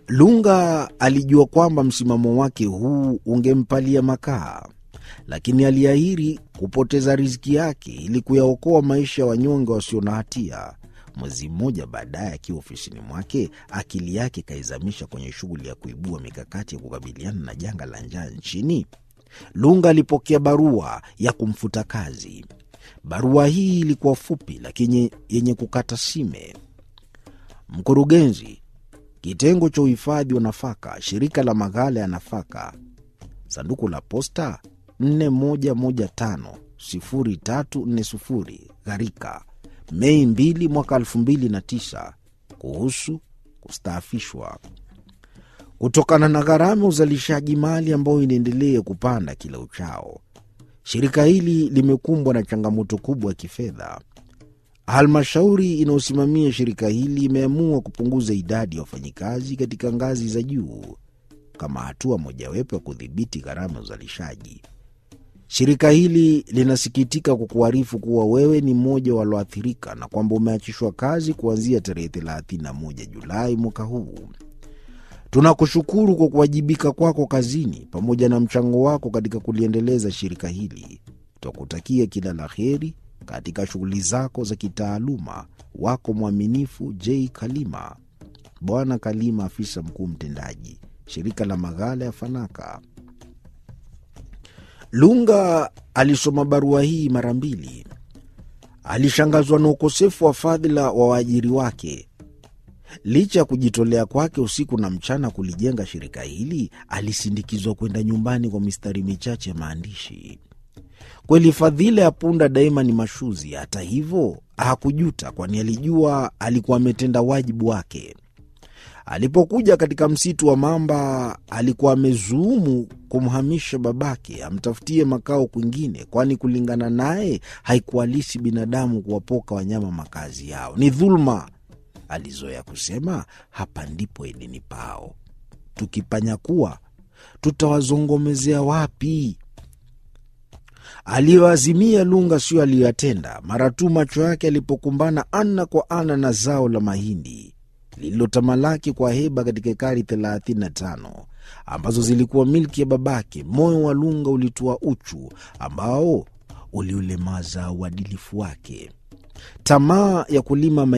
Lunga alijua kwamba msimamo wake huu ungempalia makaa, lakini aliahiri kupoteza riziki yake ili kuyaokoa maisha ya wanyonge wasio na hatia. Mwezi mmoja baadaye, akiwa ofisini mwake, akili yake ikaizamisha kwenye shughuli ya kuibua mikakati ya kukabiliana na janga la njaa nchini. Lunga alipokea barua ya kumfuta kazi. Barua hii ilikuwa fupi lakini yenye kukata sime. Mkurugenzi, kitengo cha uhifadhi wa nafaka, shirika la maghala ya nafaka, sanduku la posta 41150340 Gharika, Mei 2 mwaka 2009, kuhusu kustaafishwa kutokana na gharama ya uzalishaji mali ambayo inaendelea kupanda kila uchao. Shirika hili limekumbwa na changamoto kubwa ya kifedha. Halmashauri inayosimamia shirika hili imeamua kupunguza idadi ya wafanyikazi katika ngazi za juu kama hatua mojawapo ya kudhibiti gharama ya uzalishaji. Shirika hili linasikitika kukuarifu kuwa wewe ni mmoja walioathirika na kwamba umeachishwa kazi kuanzia tarehe 31 Julai mwaka huu. Tunakushukuru kwa kuwajibika kwako kazini pamoja na mchango wako katika kuliendeleza shirika hili. Twakutakia kila la heri katika shughuli zako za kitaaluma. Wako mwaminifu J Kalima. Bwana Kalima, afisa mkuu mtendaji, shirika la maghala ya Fanaka. Lunga alisoma barua hii mara mbili. Alishangazwa na ukosefu wa fadhila wa waajiri wake. Licha ya kujitolea kwake usiku na mchana kulijenga shirika hili, alisindikizwa kwenda nyumbani kwa mistari michache ya maandishi. Kweli fadhila ya punda daima ni mashuzi. Hata hivyo hakujuta, kwani alijua alikuwa ametenda wajibu wake. Alipokuja katika msitu wa mamba, alikuwa amezuumu kumhamisha babake amtafutie makao kwingine, kwani kulingana naye haikuhalisi binadamu kuwapoka wanyama makazi yao, ni dhuluma. Alizoea kusema hapa ndipo Edeni pao, tukipanyakua tutawazongomezea wapi? Aliyoazimia Lunga sio aliyoyatenda. Mara tu macho yake alipokumbana ana kwa ana na zao la mahindi lililotamalaki kwa heba katika ekari 35 ambazo zilikuwa milki ya babake, moyo wa Lunga ulitua uchu ambao uliulemaza uadilifu wake. Tamaa ya kulima